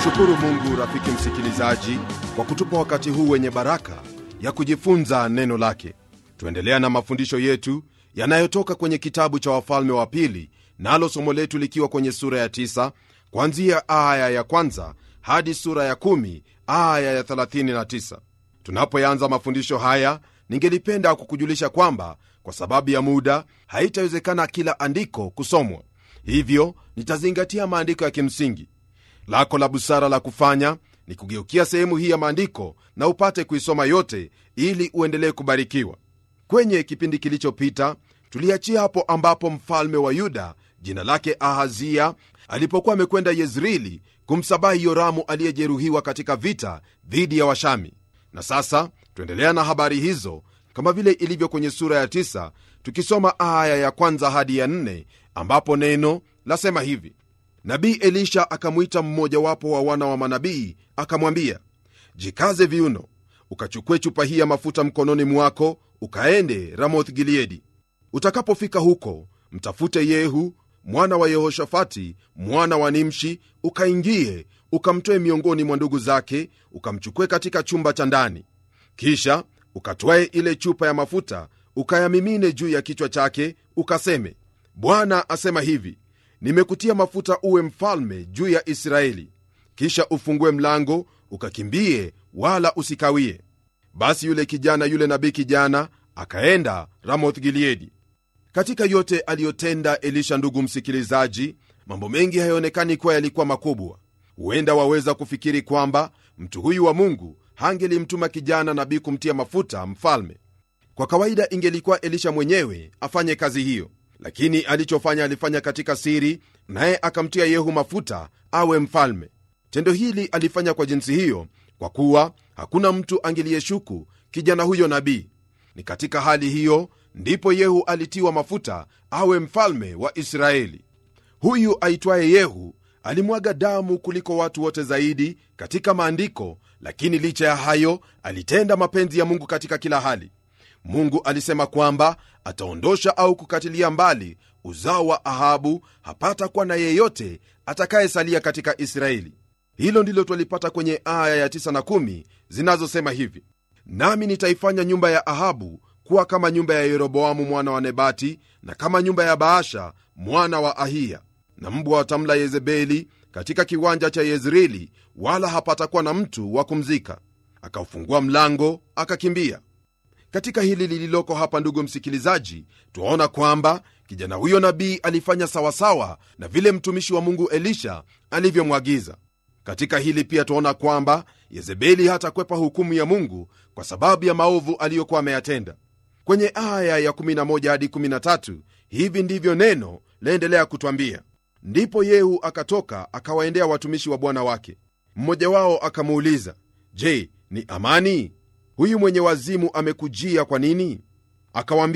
Tunamshukuru Mungu, rafiki msikilizaji, kwa kutupa wakati huu wenye baraka ya kujifunza neno lake. Tuendelea na mafundisho yetu yanayotoka kwenye kitabu cha Wafalme wa Pili, nalo somo letu likiwa kwenye sura ya tisa kuanzia aya ya kwanza hadi sura ya kumi aya ya 39. Tunapoyanza mafundisho haya, ningelipenda kukujulisha kwamba kwa sababu ya muda haitawezekana kila andiko kusomwa, hivyo nitazingatia maandiko ya kimsingi. Lako la busara la kufanya ni kugeukia sehemu hii ya maandiko na upate kuisoma yote ili uendelee kubarikiwa. Kwenye kipindi kilichopita tuliachia hapo ambapo mfalme wa Yuda jina lake Ahazia alipokuwa amekwenda Yezreeli kumsabahi Yoramu aliyejeruhiwa katika vita dhidi ya Washami. Na sasa tuendelea na habari hizo kama vile ilivyo kwenye sura ya tisa, tukisoma aya ya kwanza hadi ya nne ambapo neno lasema hivi: Nabii Elisha akamwita mmojawapo wa wana wa manabii akamwambia, jikaze viuno, ukachukue chupa hii ya mafuta mkononi mwako, ukaende Ramoth Gileadi. Utakapofika huko, mtafute Yehu mwana wa Yehoshafati mwana wa Nimshi, ukaingie ukamtoe miongoni mwa ndugu zake, ukamchukue katika chumba cha ndani. Kisha ukatwae ile chupa ya mafuta ukayamimine juu ya kichwa chake, ukaseme, Bwana asema hivi, nimekutia mafuta uwe mfalme juu ya Israeli. Kisha ufungue mlango ukakimbie, wala usikawie. Basi yule kijana yule nabii kijana akaenda Ramoth Gileadi. Katika yote aliyotenda Elisha, ndugu msikilizaji, mambo mengi hayaonekani kuwa yalikuwa makubwa. Huenda waweza kufikiri kwamba mtu huyu wa Mungu hangelimtuma kijana nabii kumtia mafuta mfalme. Kwa kawaida ingelikuwa Elisha mwenyewe afanye kazi hiyo, lakini alichofanya alifanya katika siri, naye akamtia Yehu mafuta awe mfalme. Tendo hili alifanya kwa jinsi hiyo kwa kuwa hakuna mtu angeliyeshuku kijana huyo nabii. Ni katika hali hiyo ndipo Yehu alitiwa mafuta awe mfalme wa Israeli. Huyu aitwaye Yehu alimwaga damu kuliko watu wote zaidi katika maandiko, lakini licha ya hayo alitenda mapenzi ya Mungu katika kila hali. Mungu alisema kwamba ataondosha au kukatilia mbali uzao wa Ahabu, hapata kuwa na yeyote atakayesalia katika Israeli. Hilo ndilo twalipata kwenye aya ya 9 na 10 zinazosema hivi: nami nitaifanya nyumba ya Ahabu kuwa kama nyumba ya Yeroboamu mwana wa Nebati na kama nyumba ya Baasha mwana wa Ahiya, na mbwa watamla Yezebeli katika kiwanja cha Yezreeli, wala hapatakuwa na mtu wa kumzika. Akaufungua mlango akakimbia. Katika hili lililoko hapa, ndugu msikilizaji, twaona kwamba kijana huyo nabii alifanya sawasawa na vile mtumishi wa Mungu Elisha alivyomwagiza. Katika hili pia twaona kwamba Yezebeli hatakwepa hukumu ya Mungu kwa sababu ya maovu aliyokuwa ameyatenda. Kwenye aya ya 11 hadi 13 hivi ndivyo neno laendelea kutwambia: ndipo Yehu akatoka akawaendea watumishi wa bwana wake. Mmoja wao akamuuliza, Je, ni amani? Huyu mwenye wazimu amekujia kwa nini? Akawaambia,